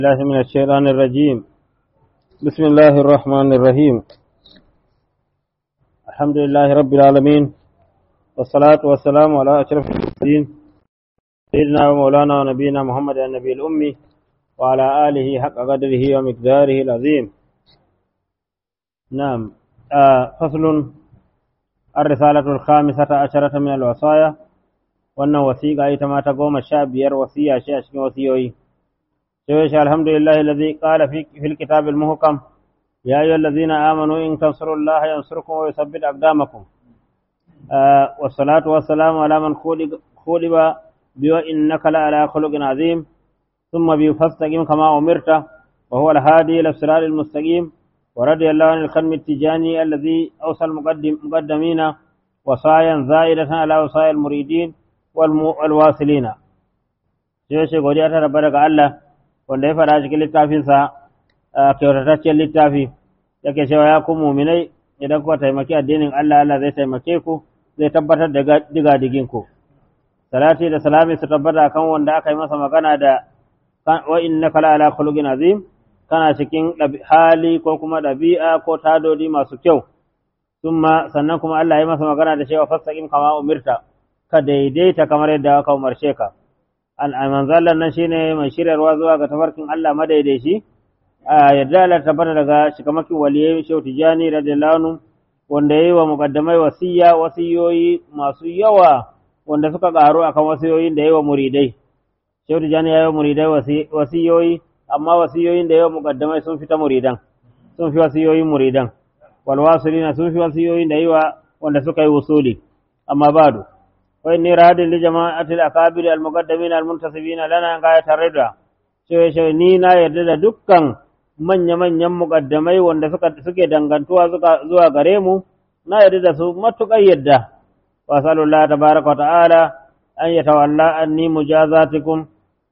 الله من الشيطان الرجيم بسم الله الرحمن الرحيم الحمد لله رب العالمين والصلاة والسلام على أشرف المرسلين سيدنا ومولانا ونبينا محمد النبي الأمي وعلى آله حق قدره ومقداره العظيم نعم آه فصل الرسالة الخامسة عشرة من الوصايا وأن وثيقة أيتما تقوم الشاب ير وصية شيء وصيوي سيوش الحمد لله الذي قال في, في الكتاب المحكم يا أيها الذين آمنوا إن تنصروا الله ينصركم ويثبت أقدامكم آه والصلاة والسلام على من خولب بوإنك لعلى خلق عظيم ثم بفاستقيم كما أمرت وهو الهادي إلى الصراط المستقيم ورضي الله عن الخدم التجاني الذي أوصى المقدم مقدمين وصايا زائدة على وصايا المريدين والواصلين sai godiya ta rabbara ga Allah wanda ya faɗa cikin littafinsa kyautataccen littafi yake cewa ya ku muminai idan kuka taimaki addinin Allah Allah zai taimake ku zai tabbatar da diga digin ku salati da salami su tabbata kan wanda aka yi masa magana da wa innaka la ala khuluqin azim kana cikin hali ko kuma ɗabi'a ko tadodi masu kyau summa sannan kuma Allah ya masa magana da cewa fastaqim kama umirta ka daidaita kamar yadda aka umarce ka manzallan nan shine mai shiryarwa zuwa ga tafarkin Allah madaidaici a yadda Allah tabbata daga shikamakin waliyai Shehu Tijani radiyallahu anhu wanda yayi wa muqaddamai wasiya wasiyoyi masu yawa wanda suka karu akan wasiyoyin da yayi wa muridai Shehu Tijani yayi wa muridai wasiyoyi amma wasiyoyin da yayi wa muqaddamai sun fita muridan sun fi wasiyoyin muridan wal wasilina sun fi wasiyoyin da yayi wa wanda suka yi usuli amma badu وإني راد لجماعة الأكابر المقدمين المنتصبين لنا غاية الرضا cewa shi ni na yarda da dukkan manya-manyan muƙaddamai wanda suke dangantuwa zuwa gare mu na yarda da su matuƙar yadda wa sallallahu tabaraka wa ta'ala an yatawalla anni mujazatikum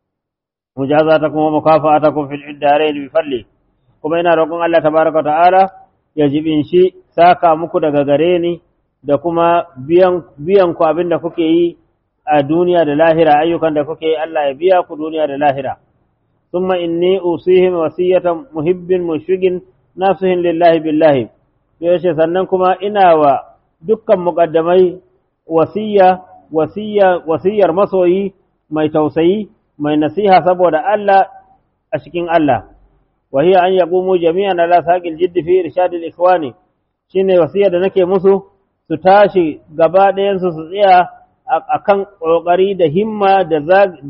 mujazatakum wa mukafa'atakum fil iddarain bi fadli kuma ina roƙon Allah tabaraka wa ta'ala ya jibin shi saka muku daga gare ni da kuma biyan ku abin da kuke yi a duniya da lahira ayyukan da kuke yi Allah ya biya ku duniya da lahira thumma inni usihim wasiyatan muhibbin mushrikin nasihin lillahi billahi yace sannan kuma ina wa dukkan muqaddamai wasiya wasiya wasiyar masoyi mai tausayi mai nasiha saboda Allah a cikin Allah wa hiya an yaqumu jami'an ala saqil jiddi fi irshadil ikhwani shine wasiya da nake musu su tashi gaba ɗayansu su tsaya a kan ƙoƙari da himma da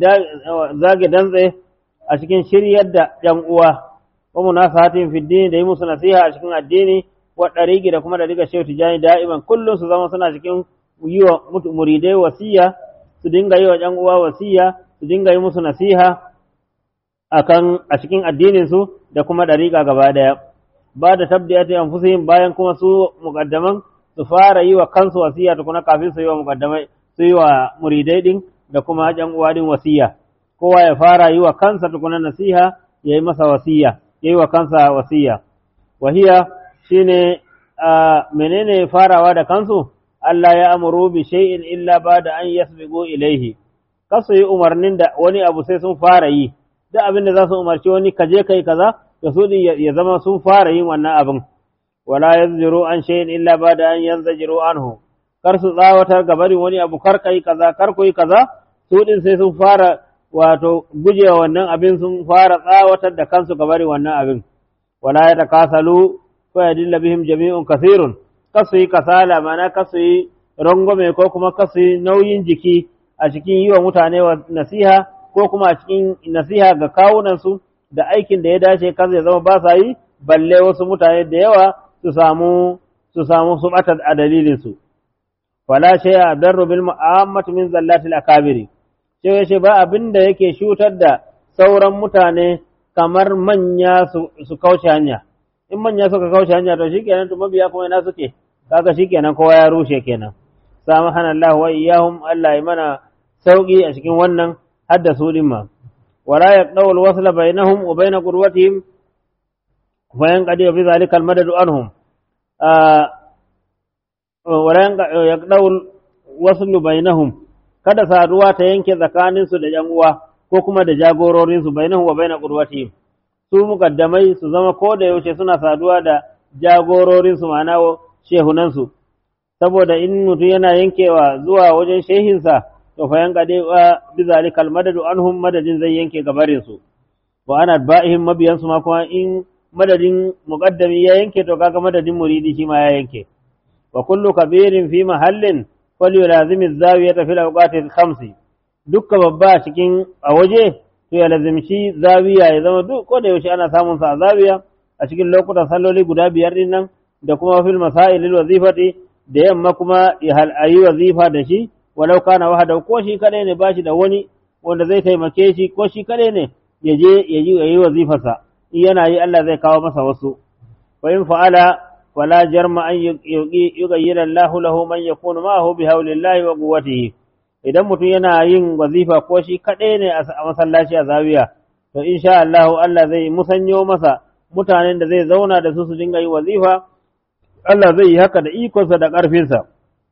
zage dantse a cikin shiryar da ‘yan uwa, wa munasahatin fiddini da yi musu nasiha a cikin addini, wa ɗarigi da kuma da riga shehu tijani da'iman kullum su zama suna cikin yi wa muridai wasiya, su dinga yi wa ‘yan uwa wasiya, su dinga yi musu nasiha a cikin addininsu da kuma ɗariƙa gaba ɗaya. Ba da tabdiyati anfusihim bayan kuma su muƙaddaman su fara yi wa kansu wasiya tukuna kafin su yi wa mukaddamai su yi wa muridai din da kuma ƴan uwa din wasiya kowa ya fara yi wa kansa tukuna nasiha ya yi masa wasiya ya yi wa kansa wasiya wahiya shine menene farawa da kansu Allah ya amuru bi shay'in illa bada an yasbiqu ilaihi kasu yi umarnin da wani abu sai sun fara yi duk abin da za su umarci wani kaje kai kaza da su ya zama sun fara yin wannan abin wala yazjiru an shay'in illa bada an yanzajiru anhu kar su tsawatar ga barin wani abu kar kai kaza kar koyi kaza su din sai sun fara wato gujewa wannan abin sun fara tsawatar da kansu ga barin wannan abin wala ya takasalu fa yadilla bihim jami'un kathirun kasu yi kasala mana kasu yi rangwame ko kuma kasu yi nauyin jiki a cikin yi wa mutane nasiha ko kuma a cikin nasiha ga kawunansu da aikin da ya dace kansu ya zama ba sa yi balle wasu mutane da yawa su samu su samu su bata a dalilin su wala shay adarru bil mu'ammat min zallatil akabiri sai yace ba abin da yake shutar da sauran mutane kamar manya su, su kauce hanya in manya suka kauce hanya to shikenan to mabiya kuma ina suke kaga shikenan kowa ya rushe kenan samahana Allah wa iyyahum Allah ya mana sauki a cikin wannan hadda su dimma wala yaqdaw al-wasla bainahum wa bain qurwatihim وينقضي في ذلك المدد عنهم ولا يقدر الوصل بينهم kada saduwa ta yanke tsakaninsu da ‘yan uwa ko kuma da jagororinsu bainahu wa baina qurwatihim su mukaddamai su zama ko da yaushe suna saduwa da jagororinsu ma'ana shehunansu saboda in mutum yana yankewa zuwa wajen shehinsa to fa yanka dai wa bizalikal madadu anhum madadin zai yanke gabarin su wa ana ba'ihim mabiyan su ma kuma in madadin muqaddami ya yanke to kaga madadin muridi shi ma ya yanke wa kullu kabirin fi mahallin falyulazim az-zawiyata fil awqati khamsi dukka babba cikin a waje to ya lazimci zawiya ya zama duk ko da yaushe ana samun sa a zawiya a cikin lokutan salloli guda biyar din nan da kuma fil masail lil wazifati da yamma kuma ya ayi wazifa da shi walau kana wahada ko shi kadai ne bashi da wani wanda zai taimake shi ko shi kadai ne ya je ya yi yayi wazifarsa in yana yi Allah zai kawo masa wasu wa in fa'ala fala jarma an yugayyira Allahu lahu man yakunu ma'ahu bi haulillahi wa quwwatihi idan mutum yana yin wazifa ko shi kadai ne a masallaci a zawiya to insha Allah Allah zai musanyo masa mutanen da zai zauna da su su dinga yin wazifa Allah zai yi haka da ikonsa da ƙarfinsa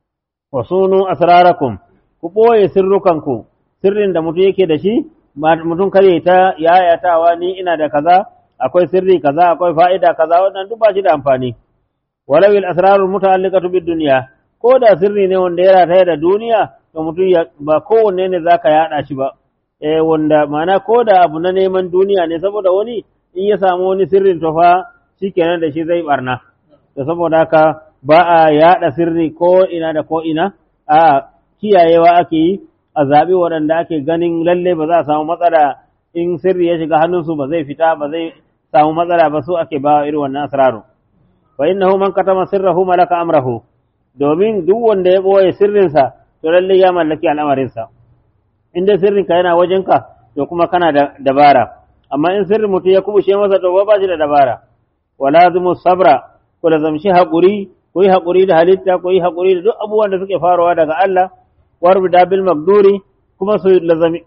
wa sunu asrarakum ku ɓoye sirrukanku sirrin da mutum yake da shi mutum kare ta yayatawa ni ina da kaza akwai sirri kaza akwai fa'ida kaza wannan duk ba shi da amfani walau al asrarul muta'alliqatu bid dunya ko da sirri ne wanda ya rataya da duniya to mutum ba kowanne ne zaka yada shi ba eh wanda ma'ana ko da abu na neman duniya ne saboda wani in ya samu wani sirrin to fa shikenan da shi zai barna to saboda haka ba a yaɗa sirri ko ina da ko ina a kiyayewa ake yi a zaɓi waɗanda ake ganin lalle ba za a samu matsala in sirri ya shiga hannunsu ba zai fita ba zai samu matsala ba su ake ba irin wannan asraru fa innahu man katama sirrahu malaka amrahu domin duk wanda ya boye sirrinsa to lalle ya mallaki al'amarinsa in dai sirrinka yana wajenka to kuma kana da dabara amma in sirrin mutum ya kubushe masa to ba shi da dabara wala zumu sabra ku lazamshi haƙuri ku yi haƙuri da halitta ku yi haƙuri da duk abubuwan da suke faruwa daga Allah warbi da bil magduri kuma su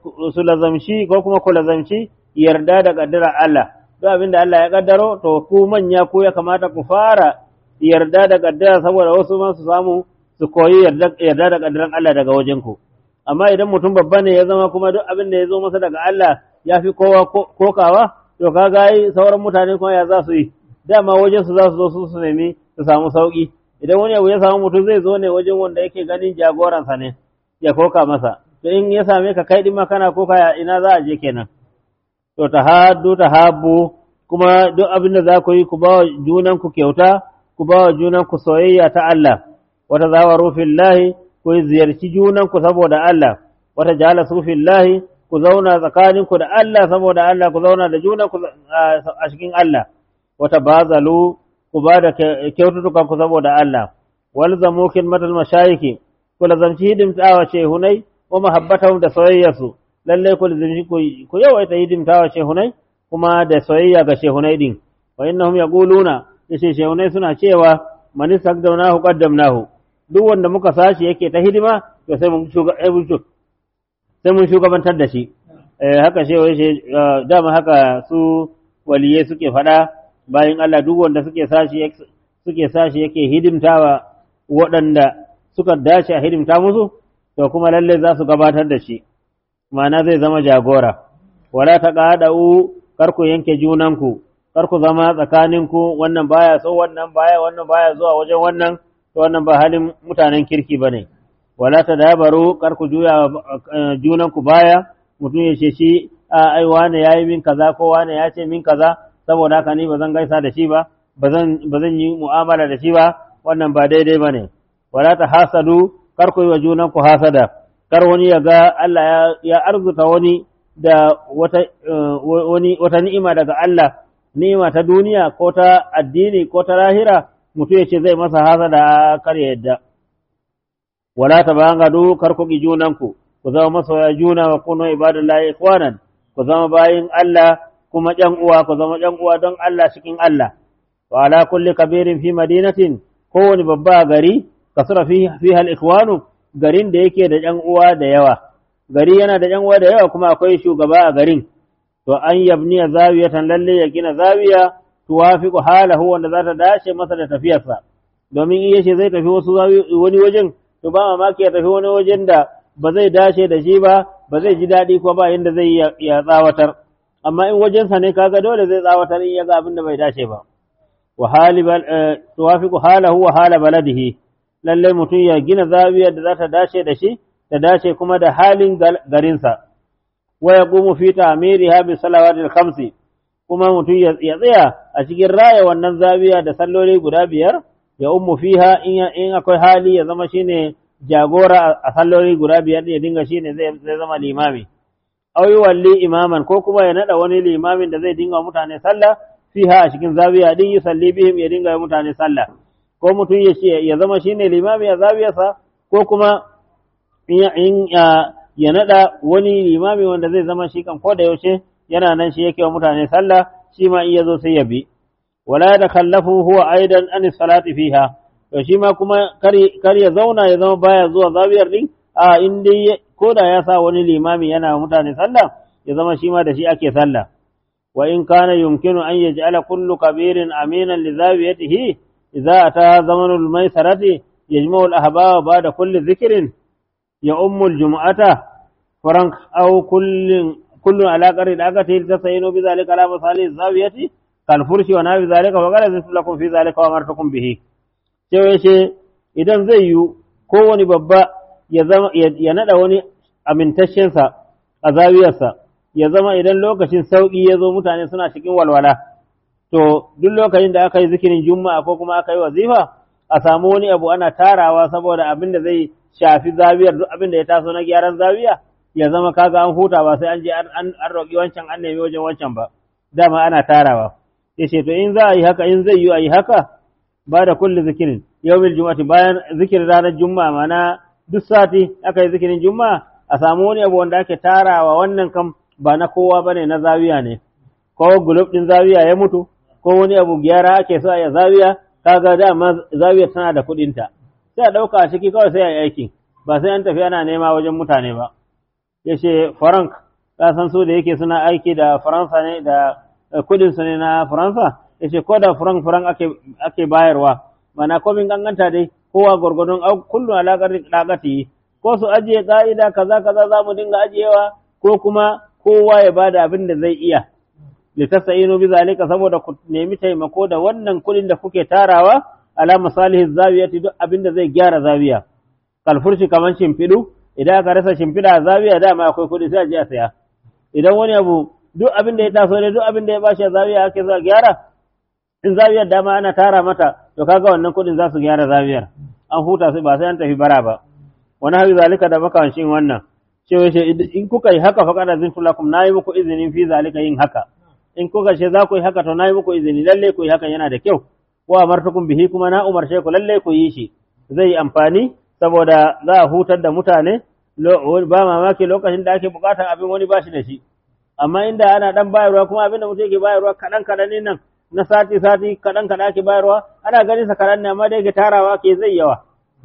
lazamshi ko kuma ku lazamshi yarda da kaddara Allah duk abin da Allah ya kaddaro to ku manya ku ya kamata ku fara yarda da kaddara saboda wasu ma su samu su koyi yarda da kaddaran Allah daga wajen ku amma idan mutum babba ne ya zama kuma duk abin da ya zo masa daga Allah ya fi kowa kokawa to kaga yi sauran mutane kuma ya za su yi dama wajen su za su zo su su nemi su samu sauki idan wani abu ya samu mutum zai zo ne wajen wanda yake ganin jagoransa ne ya koka masa to in ya same ka kai din ma kana koka ina za a je kenan to ta haddu ta habbu kuma duk abin da za ku yi ku ba wa junan ku kyauta ku ba wa junan ku soyayya ta Allah wata zawaru fillahi ku ziyarci junan ku saboda Allah wata jalasu fillahi ku zauna tsakaninku da Allah saboda Allah ku zauna da junan ku a cikin Allah wata bazalu ku ba da kyaututtukan ku saboda Allah wal zamu khidmatul mashayiki ku lazamci hidimtawa shehunai wa mahabbatahum da soyayyarsu lalle ku lazamci ku yawaita hidimtawa shehunai kuma da soyayya ga shehunai din wa innahum yaquluna yace shehunai suna cewa man istaqdamnahu qaddamnahu duk wanda muka sashi yake ta hidima to sai mun sai mun shugabantar da shi haka shewa yace dama haka su waliye suke faɗa bayan Allah duk wanda suke sashi suke sashi yake hidimtawa waɗanda suka dace a hidimta musu to kuma lalle za su gabatar da shi ma'ana zai zama jagora wala ta qada'u kar ku yanke junanku kar ku zama tsakaninku wannan baya so wannan baya wannan baya zuwa wajen wannan to wannan ba halin mutanen kirki bane wala ta dabaru kar ku juya junanku baya mutum ya ce shi ai wane yayi min kaza ko wane ya ce min kaza saboda haka ni ba zan gaisa da shi ba ba zan yi mu'amala da shi ba wannan ba daidai ba ne wala ta hasadu kar ku yi wa junan ku hasada kar wani ya ga Allah ya arzuta wani da wata wani wata ni'ima daga Allah ni'ima ta duniya ko ta addini ko ta lahira mutum ya ce zai masa hasada kar ya yadda wala ta bangadu kar ku ki junan ku ku zama masoya juna wa kunu ibadullahi ikhwanan ku zama bayin Allah kuma ƴan uwa ku zama ƴan uwa don Allah cikin Allah wa ala kulli kabirin fi madinatin kowane babba gari kasura fi fiha al-ikhwanu garin da yake da ƴan uwa da yawa gari yana da ƴan uwa da yawa kuma akwai shugaba a garin to an yabni zawiyatan lalle ya gina zawiya tuwafiqu halahu wanda za ta dace masa da tafiyarsa domin in yace zai tafi wasu wani wajen to ba mamaki ya tafi wani wajen da ba zai dace da shi ba ba zai ji daɗi ko ba inda zai ya tsawatar amma in wajensa ne kaga dole zai tsawatar in ya ga abin da bai dace ba wa hali tuwafiqu halahu wa hala baladihi lalle mutum ya gina zawiyar da za ta dace da shi ta dace kuma da halin garinsa wa yaqumu fi ta'miriha bi salawatil khamsi kuma mutum ya tsaya a cikin raya wannan zawiya da salloli guda biyar ya ummu fiha in akwai hali ya zama shine jagora a salloli guda biyar ya dinga shine zai zama limami aw walli imaman ko kuma ya nada wani limamin da zai dinga mutane sallah fiha a cikin zawiya din yusalli bihim ya dinga mutane sallah ko mutum ya ya zama shine limami a zawiyarsa ko kuma in ya nada wani limami wanda zai zama shi kan ko da yaushe yana nan shi yake wa mutane sallah shi ma in yazo sai ya bi wala da kallafu huwa aidan an salati fiha to shi ma kuma kar ya zauna ya zama baya zuwa zawiyar din a in dai ko da ya sa wani limami yana mutane sallah ya zama shi ma da shi ake sallah wa in kana yumkinu an yaj'ala kullu kabirin aminan li zawiyatihi idza ata zamanul maisarati yajma'u al-ahbaba ba'da kulli dhikrin ya ummu al-jum'ata farank aw kullin kullu ala qari daqati tasayinu bi zalika ala masali zawiyati kal furshi wa nabi zalika wa qala lakum fi zalika wa amartukum bihi sai ce idan zai yi kowani babba ya zama ya nada wani amintaccensa a zawiyarsa ya zama idan lokacin sauƙi ya zo mutane suna cikin walwala to duk lokacin da aka yi zikirin juma'a ko kuma aka yi wazifa a samu wani abu ana tarawa saboda abin da zai shafi zawiyar duk abin da ya taso na gyaran zawiya ya zama kaga an huta ba sai an je an roƙi wancan an nemi wajen wancan ba dama ana tarawa ya ce to in za a yi haka in zai yi a yi haka ba da kulli zikirin yawmil juma'ati bayan zikirin ranar juma'a mana duk sati aka yi zikirin juma'a a samu wani abu wanda ake tarawa wannan kam ba na kowa bane na zawiya ne ko gulub din zawiya ya mutu ko wani abu gyara ake so ya zawiya kaga dama zawiya tana da kuɗinta sai a ɗauka a ciki kawai sai a yi aikin ba sai an tafi ana nema wajen mutane ba ya ce frank ka san su da yake suna aiki da faransa ne da kudin su ne na faransa ya ce ko da frank frank ake, ake bayarwa mana komin ganganta dai kowa gwargwadon kullum alaƙar ɗaƙati ko su ajiye ƙa'ida kaza kaza za mu dinga ajiyewa ko kuma kowa ya bada abin da zai iya li tasayinu bi zalika saboda ku nemi taimako da wannan kuɗin da kuke tarawa ala masalihi zawiyati duk abin da zai gyara zawiya kalfurshi kaman shimfiɗu idan aka rasa shimfiɗa a zawiya dama akwai kuɗi sai a je a saya idan wani abu duk abin da ya taso ne duk abin da ya bashi a zawiya ake zuwa gyara in zawiyar dama ana tara mata to kaga wannan kuɗin za su gyara zawiyar an huta sai ba sai an tafi bara ba wani hawi zalika da makawancin wannan cewa ce in kuka yi haka fa kada zin tulakum na yi muku izinin fi zalika yin haka in kuka ce za ku yi haka to na yi muku izini lalle ku yi haka yana da kyau wa amartukum bihi kuma na umarce ku lalle ku yi shi zai yi amfani saboda za a hutar da mutane ba mamaki lokacin da ake bukatar abin wani bashi da shi amma inda ana dan bayarwa kuma abin da mutum yake bayarwa kaɗan kaɗan ne nan na sati sati kaɗan kaɗan ake bayarwa ana ganin sa kaɗan ne amma da yake tarawa ke zai yawa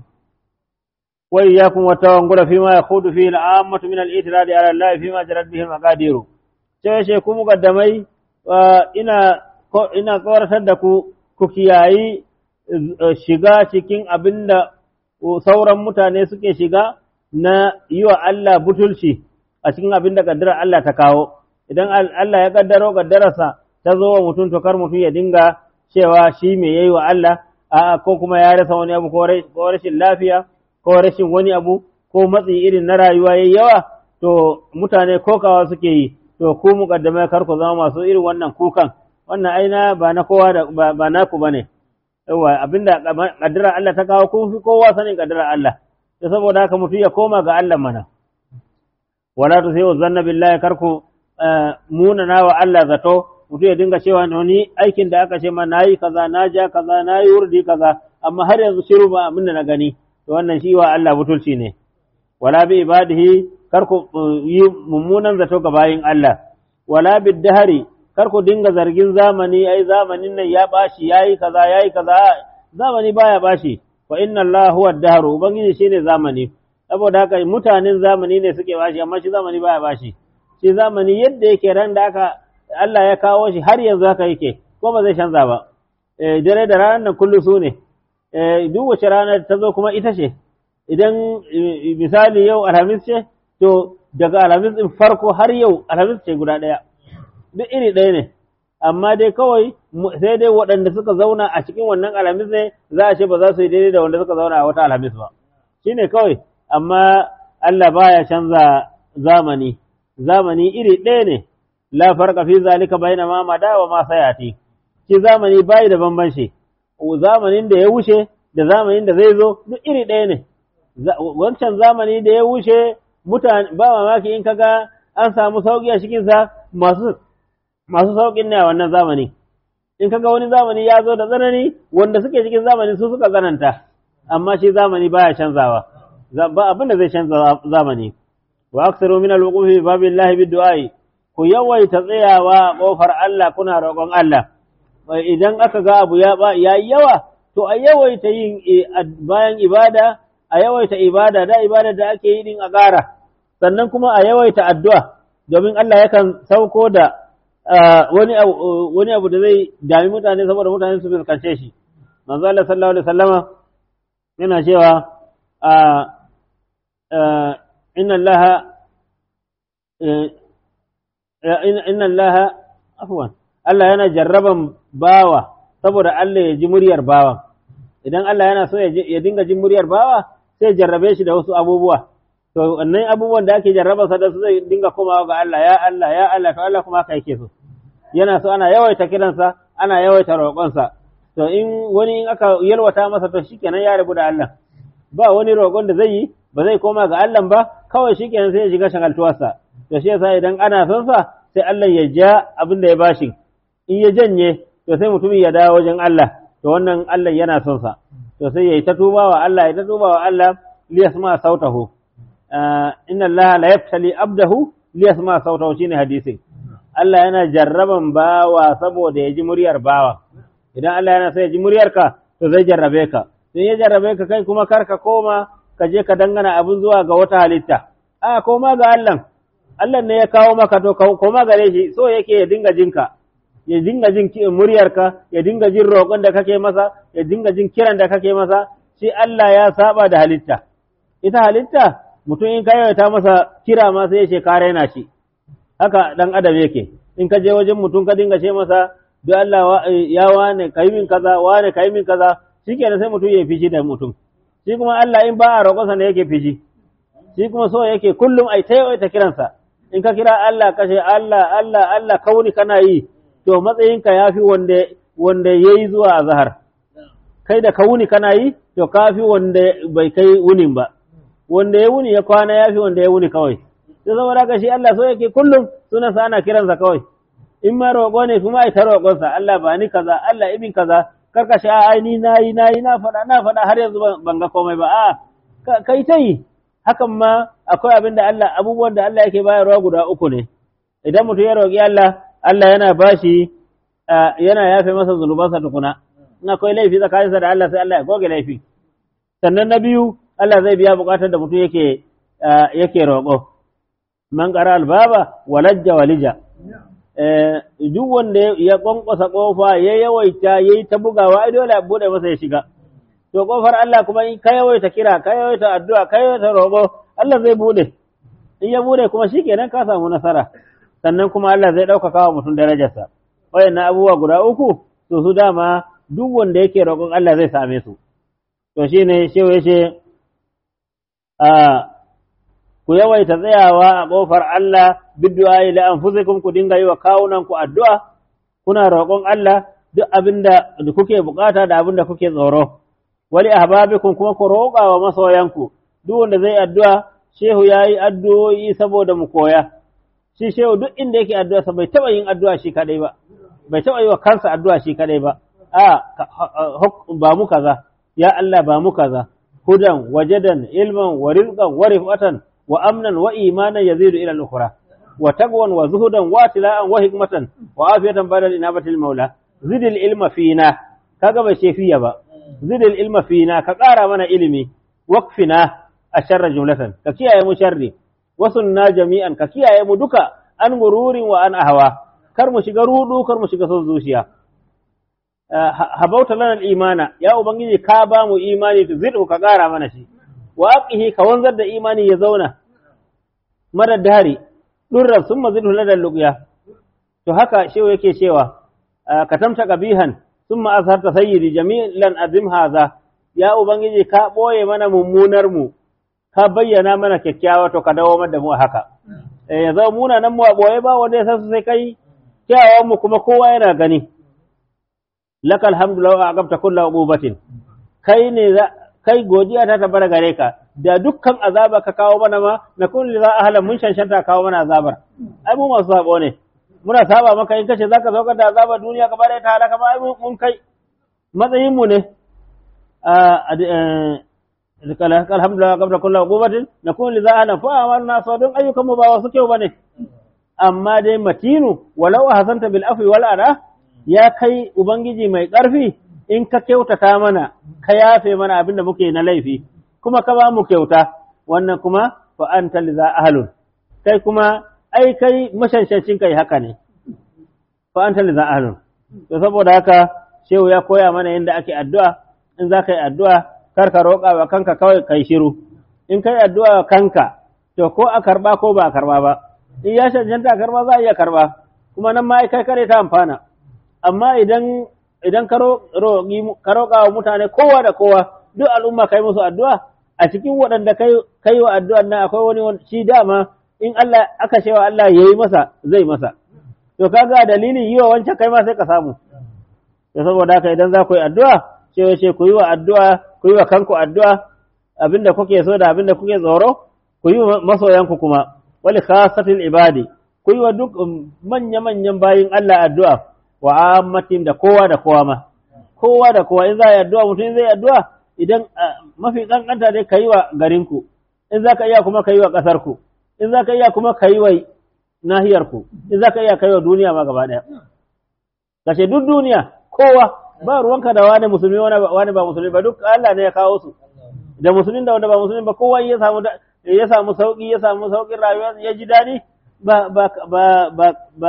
wa iyyakum wa tawakkul fi ma yakhudu fi al-ammatu min al-i'tiradi ala Allah fi ma jarat bihi al-maqadir sai she ku mukaddamai ina ina tsoratar da ku ku kiyayi shiga cikin abinda sauran mutane suke shiga na yi wa Allah butulci a cikin abin da kaddarar Allah ta kawo idan Allah ya kaddaro kaddararsa ta zo wa mutum to kar mutum ya dinga cewa shi me yayi wa Allah a ko kuma ya rasa wani abu ko rashin lafiya ko rashin wani abu ko matsi irin na rayuwa yayi yawa to mutane kokawa suke yi to ku mukaddamai kar ku zama masu irin wannan kukan wannan aina ba na kowa da ba naku bane yawa abinda kaddarar Allah ta kawo kun fi kowa sanin kaddarar Allah da saboda haka mutum ya koma ga Allah mana wala tu sayu zanna billahi karku munana wa Allah zato mutum ya dinga cewa ni aikin da aka ce ma nayi kaza na ja kaza nayi wurdi kaza amma har yanzu shiru ba abin da na gani to wannan shi wa Allah butulci ne wala bi ibadihi karku yi mummunan zato ga bayin Allah wala bid dahari karku dinga zargin zamani ai zamanin nan ya bashi yayi kaza yayi kaza zamani baya bashi wa inna Allah huwa ad-dahr ubangiji shine zamani saboda haka mutanen zamani ne suke bashi amma shi zamani baya bashi shi zamani yadda yake ran da aka Allah ya kawo shi har yanzu haka yake ko ba zai canza ba eh dare da ranar nan kullu su ne eh duk wace rana ta zo kuma ita ce idan misali yau alhamis ce to daga alhamis din farko har yau alhamis ce guda daya duk iri ɗaya ne amma dai kawai sai dai waɗanda suka zauna a cikin wannan alhamis ne za a ce ba za su yi daidai da wanda suka zauna a wata alhamis ba shine kawai amma Allah baya canza zamani zamani iri ɗaya ne la farqa fi zalika bayna ma mada wa ma sayati shi zamani bai da bambanci zamanin da ya wuce da zamanin da zai zo duk iri ɗaya ne wancan zamani da ya wuce mutane ba mamaki in kaga an samu sauki a cikin sa masu masu saukin ne a wannan zamani in kaga wani zamani ya zo da tsanani wanda suke cikin zamani su suka tsananta amma shi zamani baya canzawa ba abin da zai canza zamani wa aksaru min al-wuqufi babillahi bid-du'ai ku yawaita tsayawa kofar Allah kuna roƙon Allah idan aka ga abu ya yi yawa to a yawaita yin bayan ibada a yawaita ibada da ibada da ake yi din a ƙara sannan kuma a yawaita addu'a domin Allah yakan sauko da wani wani abu da zai dami mutane saboda mutane su fuskance shi manzo Allah sallallahu alaihi wasallama yana cewa inna Allah inna Allah afwan Allah yana jarraban bawa saboda Allah ya ji muryar bawan idan Allah yana so ya dinga jin muryar bawa sai jarrabe shi da wasu abubuwa to wannan abubuwan da ake jarraba sa da su zai dinga komawa ga Allah ya Allah ya Allah to Allah kuma haka yake so yana so ana yawaita kiransa ana yawaita roƙonsa to in wani in aka yalwata masa to shikenan ya rabu da Allah ba wani roƙon da zai yi ba zai koma ga Allah ba kawai shikenan sai ya shiga shagaltuwarsa to shi yasa idan ana son sa sai Allah ya ja abin da ya bashi in ya janye to sai mutumin ya dawo wajen Allah to wannan Allah yana son sa to sai yayi ta tuba wa Allah ya ta tuba wa Allah liyasma sautahu inna Allah la yaftali abdahu liyasma sautahu shine hadisin Allah yana jarraban bawa saboda ya ji muryar bawa idan Allah yana so ya ji muryarka to zai jarrabe ka in ya jarrabe ka kai kuma kar ka koma ka je ka dangana abin zuwa ga wata halitta a koma ga Allah Allah ne ya kawo maka to koma gare shi so yake ya dinga jinka ya dinga jin muryarka ya dinga jin roƙon da kake masa ya dinga jin kiran da kake masa shi Allah ya saba da halitta ita halitta mutum in ka yawaita masa kira ma sai ya ce ka raina shi haka dan adam yake in ka je wajen mutum ka dinga ce masa duk Allah ya wane kai min kaza wane kai min kaza shikenan sai mutum ya fishi da mutum shi kuma Allah in ba a roƙonsa ne yake fishi shi kuma so yake kullum ai ta yawaita kiransa in ka kira Allah ka ce Allah Allah Allah kauni kana yi to matsayinka ya fi wanda wanda ya yi zuwa azhar kai da ka wuni kana yi to ka fi wanda bai kai wunin ba wanda ya wuni ya kwana ya fi wanda ya wuni kawai sai saboda haka shi Allah so yake kullum sunansa ana kiransa kawai in ma roƙo ne kuma ai ta roƙonsa Allah ba ni kaza Allah ibin kaza karka shi ai ni nayi nayi na faɗa na faɗa har yanzu ban ga komai ba a kai ta yi hakan ma akwai abin da Allah abubuwan da Allah yake bayarwa guda uku ne idan mutum ya roƙi Allah Allah yana bashi yana yafe masa zunubansa tukuna in akwai laifi tsakaninsa da Allah sai Allah ya goge laifi sannan na biyu Allah zai biya buƙatar da mutum yake yake roƙo man qara albaba walajja walija duk wanda ya kwankwasa kofa ya yawaita yayi ta bugawa ai dole a bude masa ya shiga to kofar Allah kuma in ka yawaita kira ka yawaita addu'a ka yawaita roƙo Allah zai bude in ya bude kuma shikenan ka samu nasara sannan kuma Allah zai ɗaukaka wa mutum darajarsa wayannan abubuwa guda uku to su dama duk wanda yake roƙon Allah zai same su to shine shehu yace a ku yawaita tsayawa a ƙofar Allah biddu'a ila anfusikum ku dinga yi wa kawunan ku addu'a kuna roƙon Allah duk abinda kuke bukata da abinda kuke tsoro wali ahbabikum kuma ku roƙa wa masoyanku duk wanda zai addu'a shehu yayi addu'o'i saboda mu koya shi shehu duk inda yake addu'a sa bai taba yin addu'a shi kadai ba bai taba yi wa kansa addu'a shi kadai ba a ba mu kaza ya Allah ba mu kaza hudan wajadan ilman wa rizqan wa rifatan wa amnan wa imanan yazidu ila al-ukhra wa taqwan wa zuhudan wa tila'an wa hikmatan wa afiyatan ba'da inabati al-maula zidil ilma fina kaga bai ce fiya ba zidil ilma fina ka ƙara mana ilimi waqfina asharra jumlatan ka kiyaye mu sharri wasunna jami'an ka kiyaye mu duka an gururin wa an ahwa kar mu shiga rudu kar mu shiga son zuciya habauta lana imana ya ubangiji ka ba mu imani to zidu ka ƙara mana shi wa aqihi ka wanzar da imani ya zauna madad dari durra summa zidhu lada luqya to haka shehu yake cewa katamta qabihan thumma azharta sayyidi jamilan azim haza ya ubangiji ka boye mana mummunar mu ka bayyana mana kyakkyawa to ka dawo da mu haka eh ya zama muna nan mu a boye ba wanda ya san sai kai kyawawan mu kuma kowa yana gani lakal hamdu law aqabta kullu uqubatin kai ne kai godiya ta tabbata gare ka da dukkan azaba ka kawo mana ma na kun li za ahlan mun shanshanta kawo mana azabar ai mu masu sabo ne muna saba maka in kace zaka saukar da azabar duniya gaba ɗaya ta halaka ba ai mun kai matsayin mu ne alhamdulillah qabla kulli uqubatin nakun li za'ana fa amalna sadun ayyukan mu ba wasu kyau bane amma dai matinu walau hasanta bil afwi wal ana ya kai ubangiji mai ƙarfi in ka kyautata mana ka yafe mana abinda muke na laifi kuma ka ba mu kyauta wannan kuma fa anta li ahlun kai kuma ai kai mashanshancin kai haka ne fa anta li ahlun to saboda haka shehu ya koya mana yadda ake addu'a in za ka yi addu'a kar ka roƙa wa kanka kawai kai shiru in kai addu'a wa kanka to ko a karba ko ba a karba ba in ya cancanta a karba za a iya karba kuma nan ma kai kare ta amfana amma idan idan ka roƙa wa mutane kowa da kowa duk al'umma kai musu addu'a a cikin waɗanda kai wa addu'an nan akwai wani shi dama in Allah aka cewa Allah ya yi masa zai masa to kaga dalilin yi wa wancan kai ma sai ka samu to saboda haka idan za ku yi addu'a cewa ce ku yi wa addu'a ku yi wa kanku addu'a abinda kuke so da abinda kuke tsoro ku yi wa masoyanku kuma wali khasatil ibadi ku yi wa duk manya-manyan bayin Allah addu'a wa ammatin da kowa da kowa ma kowa da kowa in za yi addu'a mutum zai addu'a idan mafi kankanta dai ka yi wa garinku in za ka iya kuma ka yi wa ƙasarku in za ka iya kuma ka yi wa nahiyarku in za ka iya ka yi wa duniya ma gaba ɗaya kashe duk duniya kowa ba ruwanka da wani musulmi wani ba musulmi ba duk Allah ne ya kawo su da musulmin da wanda ba musulmi ba kowa ya samu ya samu sauki ya samu saukin rayuwa ya ji daɗi ba ba ba ba ba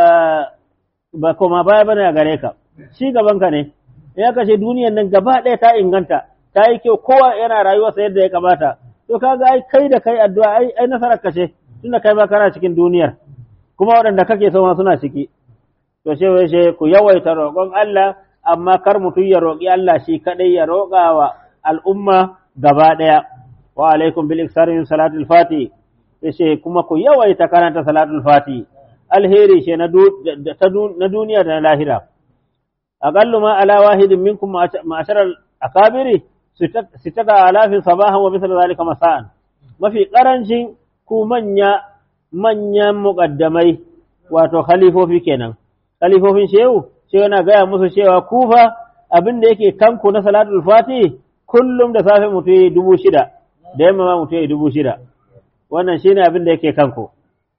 ba koma baya bane a gare ka shi gaban ka ne ya kashe duniyar nan gaba ɗaya ta inganta ta yi kyau kowa yana rayuwa sa yadda ya kamata to kaga ai kai da kai addu'a ai ai nasarar ka ce tunda kai ma kana cikin duniyar kuma waɗanda kake so ma suna ciki to she she ku yawaita roƙon Allah amma kar mutum ya roƙi Allah shi kadai ya roƙa wa al'umma gaba ɗaya wa alaikum bil iksari min salatul fati yace kuma ku yawaita karanta salatul fati alheri ce na duniya da na lahira aqallu ma ala wahidin minkum ma'ashara akabiri sittata alafin sabahan wa misal zalika masa'an mafi karancin ku manya manyan muqaddamai wato khalifofi kenan khalifofin shehu sai yana gaya musu cewa kufa abin da yake kanku na salatul fati kullum da safe mutu yi dubu shida da yamma ma mutu yi dubu shida wannan shine abin da yake kanku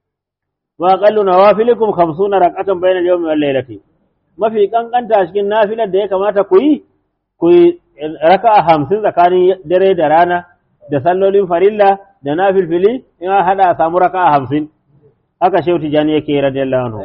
wa aqallu nawafilikum 50 rak'atan bayna al-yawmi wal laylati mafi kankanta cikin nafilar da ya kamata ku yi ku yi raka'a 50 tsakanin dare da rana da sallolin farilla da nafilfili in an hada a samu raka'a 50 haka shehu tijani yake radiyallahu anhu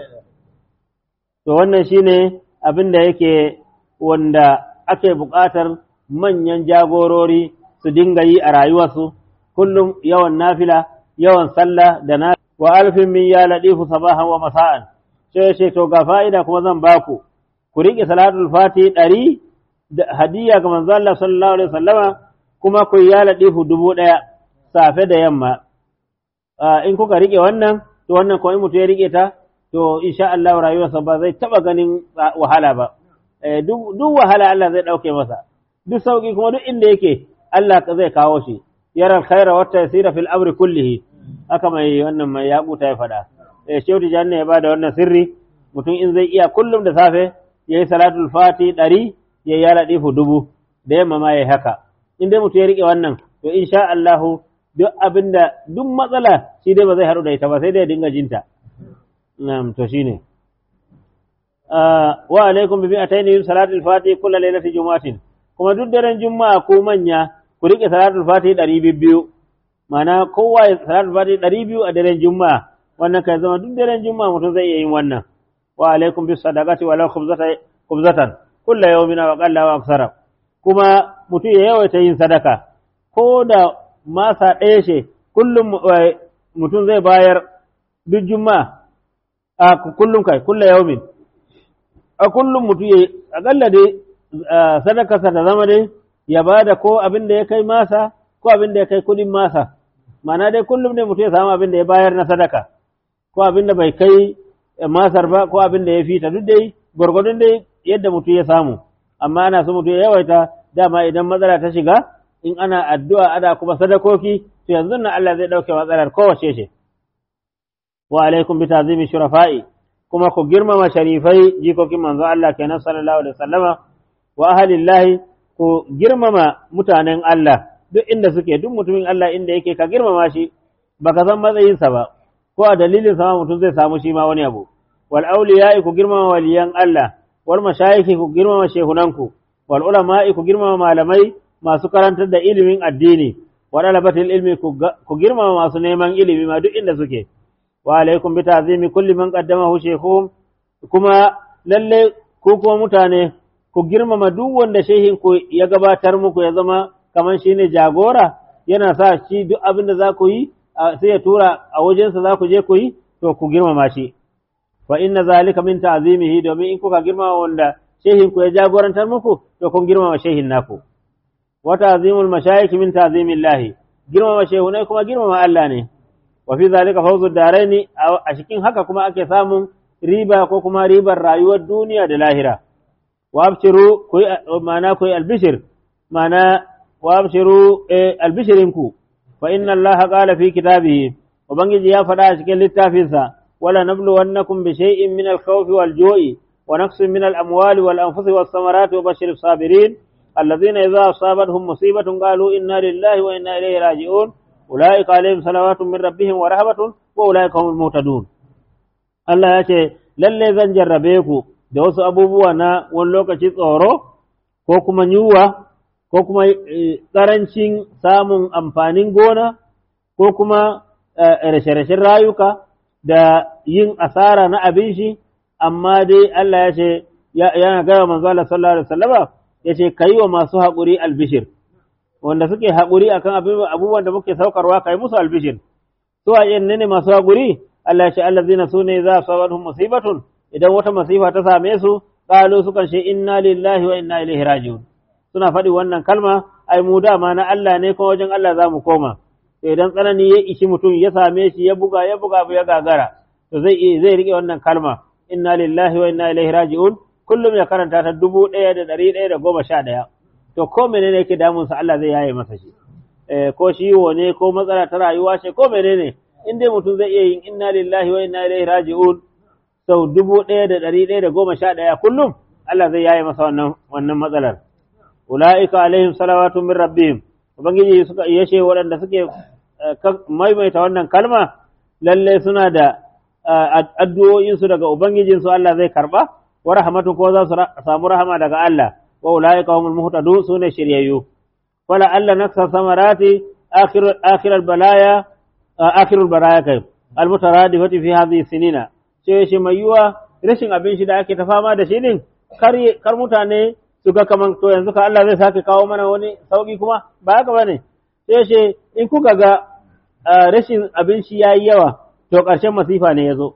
to wannan shine abin da yake wanda ake buƙatar manyan jagorori su dinga yi a rayuwarsu kullum yawan nafila yawan sallah da na wa alfin min ya ladifu sabahan wa masa'an sai ce to ga fa'ida kuma zan baku ku riƙe salatul fati ɗari da hadiyya ga manzo Allah sallallahu alaihi wasallama kuma ku ya ladifu dubu ɗaya safe da yamma in kuka riƙe wannan to wannan ko in mutum ya riƙe ta to insha Allah rayuwarsa ba zai taba ganin wahala ba duk wahala Allah zai ɗauke masa duk sauki kuma duk inda yake Allah zai kawo shi yara alkhaira wata yasira fil amri kullihi haka mai wannan mai yakuta ya faɗa eh shehu janna ya bada wannan sirri mutum in zai iya kullum da safe yayi salatul fati ɗari ya yi ladifu dubu da yamma ma yayi haka in dai mutum ya rike wannan to insha Allah duk abinda duk matsala shi dai ba zai haɗu da ita ba sai dai ya dinga jinta na'am to shine wa alaikum bi bi'atayn salatul fati kullu lailatin jumatin kuma duk daren juma'a ko manya ku rike salatul fati ɗari biyu ma'ana kowa ya salatul fati ɗari biyu a daren juma'a wannan kai zama duk daren juma'a mutum zai iya yin wannan wa alaikum bis sadaqati walau khubzatan khubzatan kullu yawmin wa qalla wa aksara kuma mutum ya yawaita yin sadaka ko da masa ɗaya ce kullum mutum zai bayar duk juma'a a kullum kai kullu yawmin a kullum mutum ya akalla dai sadakarsa ta zama dai ya bada ko abin da ya kai masa ko abin da ya kai kudin masa ma'ana dai kullum ne mutum ya samu abin da ya bayar na sadaka ko abin da bai kai masar ba ko abin da ya fita duk dai gwargwadon dai yadda mutum ya samu amma ana so mutum ya yawaita dama idan matsala ta shiga in ana addu'a ana kuma sadakoki to yanzu nan Allah zai dauke matsalar kowace ce wa alaikum bi tazimi shurafa'i kuma ku girmama sharifai jikokin manzo Allah kenan sallallahu alaihi wasallama wa ahlillahi ku girmama mutanen Allah duk inda suke duk mutumin Allah inda yake ka girmama shi baka san matsayinsa ba ko a dalilin sama mutum zai samu shi ma wani abu wal awliya'i ku girmama waliyan Allah wal mashayikhi ku girmama shehunanku wal ulama'i ku girmama malamai masu karantar da ilimin addini wa dalabatil ilmi ku girmama masu neman ilimi ma duk inda suke wa alaikum bi ta'zimi kulli man qaddamahu shaykhum kuma lalle ku kuma mutane ku girmama duk wanda shehin ku ya gabatar muku ya zama kamar shine jagora yana sa shi duk abin da za ku yi sai ya tura a wajensa za ku je ku yi to ku girmama shi fa inna zalika min ta'zimihi domin in kuka girmama wanda shehin ku ya jagorantar muku to kun girmama shehin naku wa ta'zimul mashayikh min ta'zimillahi girmama shehunai kuma girmama Allah ne wa fi zalika fawzu daraini a cikin haka kuma ake samun riba ko kuma ribar rayuwar duniya da lahira wa abshiru ku ma'ana ku albishir ma'ana wa abshiru albishirinku fa inna Allah qala fi kitabihi ubangiji ya faɗa a cikin littafinsa wala nabluwannakum bi shay'in min al-khawfi wal-ju'i wa naqsin min al-amwali wal-anfusi was-samarati wa bashir as-sabirin alladhina idha asabatuhum musibatun qalu inna lillahi wa inna ilayhi raji'un ulaika alaihim salawatun min rabbihim wa rahmatun wa ulaika humul muhtadun Allah ya ce lalle zan jarrabe ku da wasu abubuwa na wani lokaci tsoro ko kuma yunwa ko kuma ƙarancin samun amfanin gona ko kuma rashe-rashen rayuka da yin asara na abin shi amma dai Allah ya ce yana gaya manzo Allah sallallahu alaihi wasallama ya ce kai wa masu haƙuri albishir wanda suke haƙuri akan abubuwan da muke saukarwa kai musu albishir su a yin ne masu haƙuri Allah ya ce allazina sune za su musibatun idan wata masifa ta same su qalu sukan ce inna lillahi wa inna ilaihi raji'un suna faɗi wannan kalma ai mu dama na Allah ne kuma wajen Allah za mu koma to idan tsanani ya ishi mutum ya same shi ya buga ya buga ya gagara to zai zai rike wannan kalma inna lillahi wa inna ilaihi raji'un kullum ya karanta ta dubu ɗaya da ɗari ɗaya da goma sha ɗaya to ko menene yake damun sa Allah zai yaye masa shi ko ciwo ne ko matsala ta rayuwa ce ko menene in dai mutum zai iya yin inna lillahi wa inna ilaihi raji'un sau dubu ɗaya da ɗari ɗaya da goma sha ɗaya kullum Allah zai yaye masa wannan wannan matsalar ula'ika alaihim salawatu min rabbihim ubangiji suka yashe waɗanda suke maimaita wannan kalma lalle suna da addu'o'in su daga ubangijin su Allah zai karba wa rahmatu ko za su samu rahama daga Allah wa ula'ika humul muhtadun sune shiryayyu wala Allah naksa samarati akhir akhir balaya akhir balaya kai almutaradifati fi hadhihi sinina sai shi mai yiwa rashin abin shi da ake ta fama da shi din kar mutane su ga kaman to yanzu ka Allah zai sake kawo mana wani sauki kuma ba haka bane sai ce in kuka ga rashin abinci yayi yawa to ƙarshen masifa ne yazo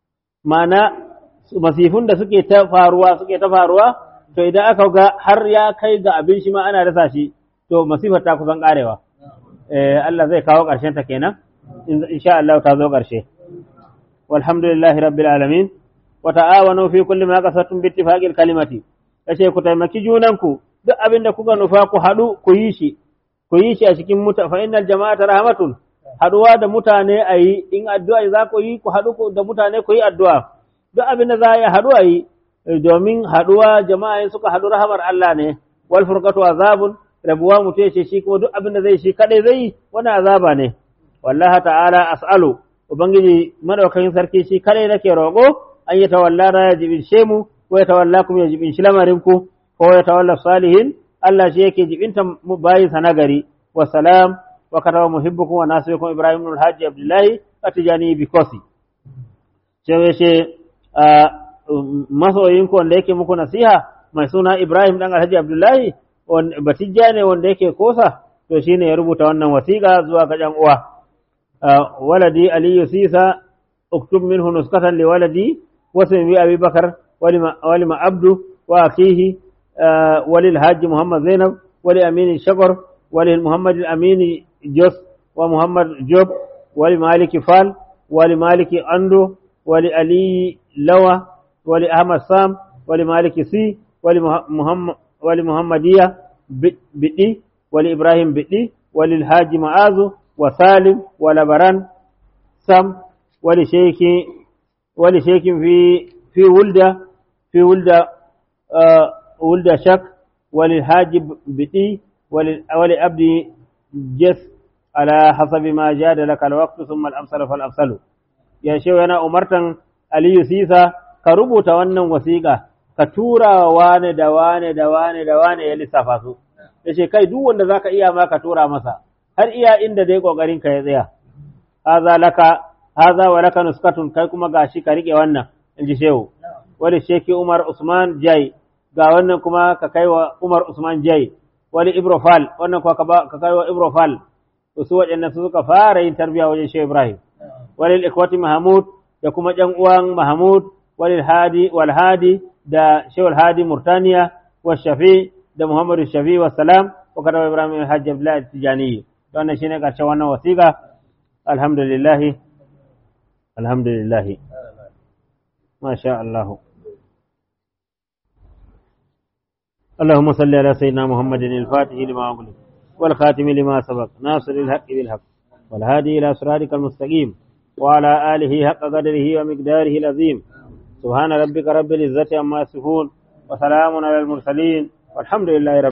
ma'ana masifun da suke ta faruwa suke ta faruwa to idan aka ga har ya kai ga abin shi ma ana rasa shi to masifar ta kusan karewa eh Allah zai kawo ƙarshen ta kenan insha Allah ta zo ƙarshe walhamdulillahi rabbil alamin wa ta'awanu fi kulli ma qasatum bi ittifaqil kalimati kace ku taimaki junanku duk abin da kuka nufa ku haɗu ku yi shi ku yi shi a cikin muta fa innal jama'ata rahmatun haɗuwa da mutane a yi in addu'a za ku yi ku haɗu da mutane ku yi addu'a duk abin da za a yi haɗu a yi domin haɗuwa jama'a suka haɗu rahamar Allah ne wal furqatu azabun rabuwa mutum ce shi kuma duk abin da zai shi kadai zai yi wani azaba ne wallahi ta'ala as'alu ubangiji madaukakin sarki shi kadai nake roƙo an yi tawalla ya jibin mu ko ya tawalla kuma ya jibin shi lamarinku ko ya tawalla salihin Allah shi yake jibinta bayin sa nagari wa salam wa kataba muhibbukum wa nasirukum Ibrahim ibn al-Hajji Abdullahi atijani bi kosi sai ce masoyinku wanda yake muku nasiha mai suna Ibrahim dan Alhaji Abdullahi batijja ne wanda yake kosa to shine ya rubuta wannan wasiƙa zuwa ga ƴan uwa waladi Aliyu Sisa اكتب منه نسخة لولدي واسم أبي بكر ولما, ولما عبده وأخيه آه وللحاج محمد زينب ولأمين الشقر ولمحمد الأمين جوس ومحمد جوب ولمالك فال ولمالك أندو ولعلي لوى ولأحمد سام ولمالك سي ولمحمد ولمحمدية بدي ولإبراهيم بدي وللحاج معاذ وسالم ولبران سم ولشيخ ولشيخ في في ولدة في ولدة آه ولدة شك وللحاج بدي ولأبد جس على حسب ما جاد لك الوقت ثم الأمثل فالأمثل يا شيخ أنا أمرتن علي سيسا كربو تونن وثيقة ka tura wane da wane da wane da wane ya lissafa su da ce kai duk wanda zaka iya ma ka tura masa har iya inda dai kokarin ka ya tsaya haza laka haza wa laka nuskatun kai kuma gashi ka rike wannan in ji shehu wani sheki Umar Usman Jai ga wannan kuma ka kai wa Umar Usman Jai wani Ibrofal wannan kuma ka kai wa Ibrofal to su waɗannan su suka fara yin tarbiyya wajen Shehu Ibrahim wani ikwati Mahmud da kuma ƴan uwan Mahmud wal hadi wal hadi da Shehul Hadi Murtaniya wa Shafi da Muhammadu Shafi wa salam wa kada Ibrahim Hajj Abdullah Tijani wannan shine karshen wannan wasiƙa alhamdulillah alhamdulillah ma sha Allah اللهم صل على سيدنا محمد الفاتح لما أغلق والخاتم لما سبق ناصر الحق بالحق والهادي إلى صراطك المستقيم وعلى آله حق قدره ومقداره العظيم سبحان ربك رب العزة عما يصفون وسلام على المرسلين والحمد لله رب